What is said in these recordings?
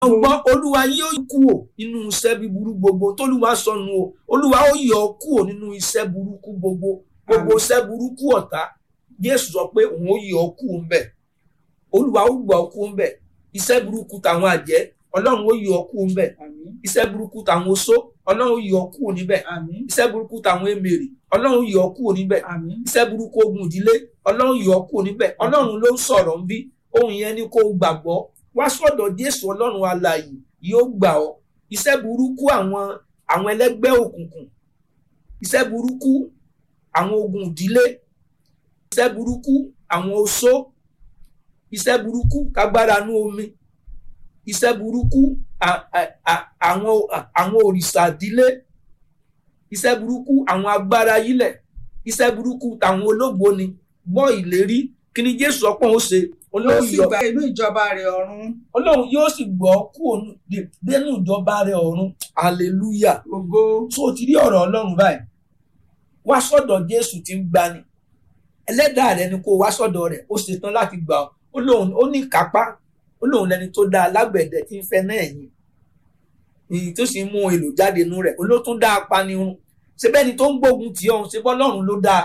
ọgbọ́n olúwa yóò kúò nínú iṣẹ́ búburú gbogbo tólúwa sọnù o olúwa ó yọ ọ́ kúò nínú iṣẹ́ burúkú gbogbo gbogbo iṣẹ́ burúkú ọ̀tá jésù sọ pé òun ó yọ ọ́ kúò ńbẹ̀ olúwa ó gbọ́ ọ́ kúò ńbẹ̀ iṣẹ́ burúkú tàwọn àjẹ́ ọlọ́run ó yọ ọ́ kúò ńbẹ̀ àmín iṣẹ́ burúkú tàwọn oṣó ọlọ́run ó yọ ọ́ kúò níbẹ̀ àmín iṣẹ́ burúkú tàwọn èmèrè ọlọ́run ó yọ ọ́ kúò níbẹ̀ àmín iṣẹ́ burúkú ogun ìdílé ọlọ́run yọ ọ́ kúò níbẹ̀ ọlọ́run ló ń sọ̀rọ̀ ń bí ohun yẹn ni kó o gbàgbọ́ wá sọ́dọ̀ jésù ọlọ́run alààyè yóò gbà ọ́ iṣẹ́ burúkú àwọn àwọn ẹlẹ́gbẹ́ òkùnkùn iṣẹ́ burúkú àwọn ogun ìdílé iṣẹ́ burúkú àwọn oṣó iṣẹ́ burúkú kágbára nú omi iṣẹ́ burúkú à- à- à- àwọn àwọn òrìṣà ìdílé iṣẹ́ burúkú àwọn agbára yílẹ̀ iṣẹ́ burúkú tàwọn ológbòni gbọ́ ìlérí kí ni jésù ọpọ́n ó ṣe ó olóhùn sì yọ gba inú ìjọba rẹ̀ ọ̀run ọlọ́run yóò sì gbọ́ kúrò dé- dénú ìjọba rẹ̀ ọ̀run hallelujah ògo tó o ti rí ọ̀rọ̀ ọlọ́run báyìí wá sọ́dọ̀ jésù tí ń gbani ẹlẹ́dàá rẹ ni kó o wá sọ́dọ̀ rẹ̀ ó ṣetán láti gbà ọ́ ó lóun ó ní kápá ó lóun lẹni tó dá alágbẹ̀dẹ tí ń fẹ́ náà yìí èyí tó sì ń mú èlò jáde inú rẹ̀ ó ló tún dá apanirun ṣe bẹ́ni tó ń gbógun tì ọ́ ṣe bọ́ ọlọ́run ló dáa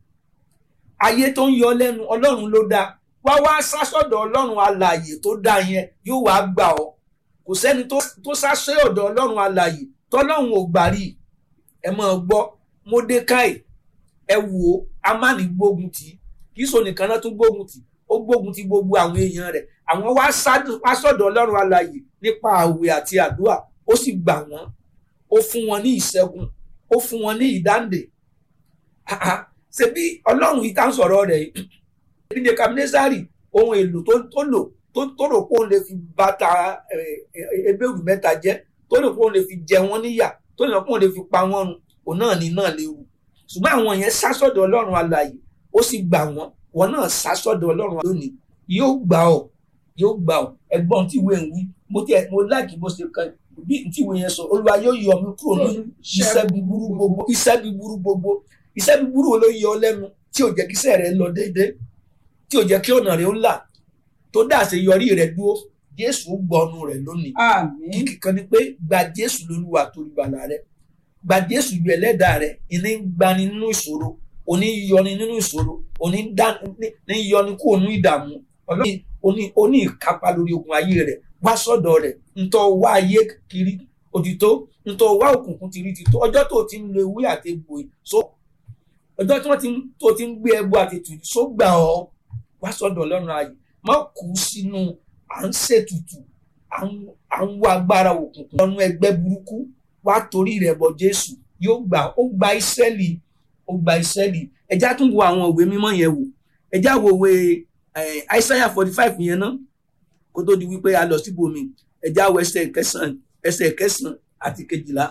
ayé tó ń yọ lẹ́nu ọlọ́run ló dáa wá wá sásọ̀dọ̀ ọlọ́run alààyè tó dáa yẹn yóò wá gbà ọ́ kò sẹ́ni tó tó sásẹ́ ọ̀dọ̀ ọlọ́run alààyè tọ́lọ́run ò gbà rí ẹ máa gbọ́ mọ́dékáì ẹ wò ó amáni gbógun tì í kì í so nìkan náà tún gbógun tì í ó gbógun ti gbogbo àwọn èèyàn rẹ̀ àwọn wá sádùn- wá sọ́dọ̀ ọlọ́run alààyè nípa àwẹ̀ àti àdúrà ó sì gbà wọ́n ó fún wọn ní ìṣẹ́gun ó fún wọn ní ìdáǹdè Ah, ah. ṣebí ọlọ́run yìí tá ń sọ̀rọ̀ rẹ̀ yìí ṣebí Nebukadnesari ohun èlò tó tó lò tó tó rò pé òun lè fi bàtà ebéèrú mẹ́ta jẹ́ tó rò pé òun lè fi jẹ wọ́n níyà tó rò pé òun lè fi pa wọ́n run òun náà ní náà léwu ṣùgbọ́n àwọn yẹn sá sọ́dọ̀ ọlọ́run alààyè ó sì gbà wọ́n wọn náà sá sọ́dọ̀ ọlọ́run lónìí yóò gbà ọ́ yóò gbà ọ́ ẹ̀gbọ́n tí ìwé ń wí mo tiẹ̀ mo láàkì bó ṣe kan bí tí ìwé yẹn sọ olúwa yóò yọ mí kúrò ní iṣẹ́ búburú gbogbo iṣẹ́ búburú gbogbo iṣẹ́ búburú wo ló yọ ọ lẹ́nu tí ò jẹ́ kí iṣẹ́ rẹ lọ déédéé tí ò jẹ́ kí ọ̀nà rẹ ó là tó dá àṣeyọrí rẹ dúró jésù ó gbọ́nu rẹ lónìí àmín kíkì kan ni pé gba jésù lólúwa tó gbàlà rẹ gba jésù ju ẹlẹ́dàá rẹ ìní ń gbani nínú ìṣòro òní ń yọni nínú ìṣòro òní ń dá ní- ní ń yọni kúrò nínú ìdààmú ọlọ́run òní òní ìkápá lórí ogun ayé rẹ wá sọ́dọ̀ rẹ ntọ́ wá ayé kiri òtítọ́ ntọ́ wá òkùnkùn tìrì tìtọ́ ọjọ́ tó ti ń lo ewé àti egbò yìí so ọjọ́ tí wọ́n ti ń tó ti ń gbé ẹbọ àti ètùtù só gbà ọ́ wá sọ́dọ̀ ọlọ́run ayé má kú sínú à ń ṣètùtù à ń à ń wá agbára òkùnkùn lọ́nu ẹgbẹ́ burúkú wá torí rẹ̀ bọ̀ jésù yóò gbà ó gba ìsẹ́lì ó gba ìsẹ́lì ẹjá tún wo àwọn òwe mímọ́ yẹn wò ẹjá wo òwe àìsáyà forty five yẹn ná kó tó di wípé a lọ síbòmí ẹjá wo ẹsẹ̀ kẹsàn-án ẹsẹ̀ kẹsàn-án àti kejìlá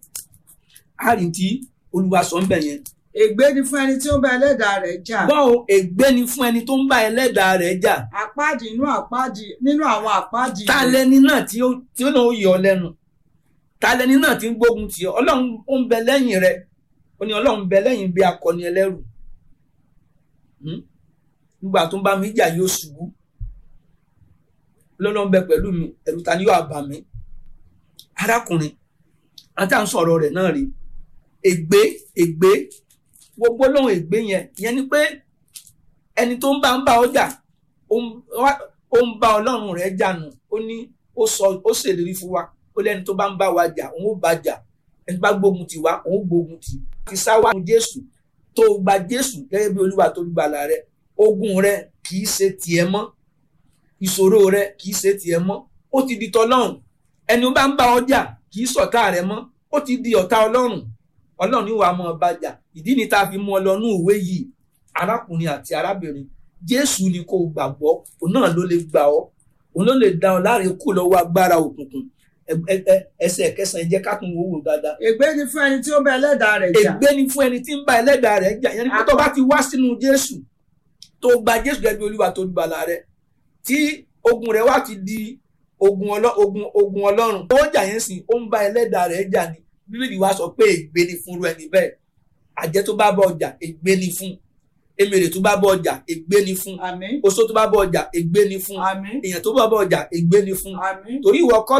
àárín tí olúwa sọ ń bẹ̀ yẹn ègbé ni fún ẹni tí ó ń bá ẹlẹ́dàá rẹ̀ jà gbọ́ o ègbé ni fún ẹni tó ń bá ẹlẹ́dàá rẹ̀ jà àpáàdì inú àpáàdì nínú àwọn àpáàdì ta rẹ̀. lẹni náà tí ó tí ó náà ó yọ ọ lẹ́nu ta lẹni náà tí ń gbógun tì ọ́ ọlọ́run ó ń bẹ lẹ́yìn rẹ ó ní ọlọ́run ń bẹ lẹ́yìn bí akọni ẹlẹ́rù Hmm? nígbà tó ń bá mi jà yóò ṣubú lọ́lọ́run bẹ pẹ̀lú mi ẹ̀rù ta ni yóò bà mí arákùnrin àti à ń sọ̀rọ̀ rẹ̀ náà rí ègbé ègbé gbogbo lóhùn ègbé yẹn ìyẹn ni pé ẹni tó ń bá ń bá ọjà ó ń- wá- ó ń bá ọlọ́run rẹ̀ jà nù ó ní ó sọ ó ṣèlérí fún wa ó lẹ́ni tó bá ń bá wa jà òun ó bá jà ẹni tó bá gbógun tì wá òun ó gbógun tì í sá wá fún jésù tó o gba jésù gẹ́gẹ́ bí olúwa tó gbàlà rẹ ogun rẹ kì í ṣe tiẹ̀ mọ́ ìṣòro rẹ kì í ṣe tiẹ̀ mọ́ ó ti di tọlọ́run ẹni ó bá ń bá ọ jà kì í ṣọ̀tá rẹ mọ́ ó ti di ọ̀tá ọlọ́run ọlọ́run ní wàá mọ̀ ọ́ bá jà ìdí ni tá a fi mú ọ lọ nú ìwé yìí arákùnrin àti arábìnrin jésù ni kò gbàgbọ́ òun náà ló lè gbà ọ́ òun ló lè dá ọ láre kú lọ́wọ́ agbára òkùnkùn Ẹ- ẹ- ẹ- ẹsẹ̀ kẹsàn-án jẹ́ ká tún wò wò dáadáa ègbé ni fún ẹni tí ó ń bá ẹlẹ́dàá rẹ̀ jà ègbé ni fún ẹni tí ń bá ẹlẹ́dàá rẹ̀ jà yẹn ni pé tó bá ti wá sínú jésù tó gba jésù gẹ́gẹ́ bí olúwa tó gbàlà rẹ̀ tí ogun rẹ̀ wá ti di ogun ọlọ́ ogun ogun ọlọ́run tó jà yẹn sìn ó ń bá ẹlẹ́dàá rẹ̀ jà ni bíbélì wa sọ pé ègbé ni fún irú ẹni bẹ́ẹ̀ àjẹ́ tó bá bá ọjà ègbé ni fún emèrè tó bá bọ ọjà ègbé ni fún àmín oṣó tó bá bọ ọjà ègbé ni fún àmín èèyàn tó bá bọ ọjà ègbé ni fún àmín torí ìwọ kọ́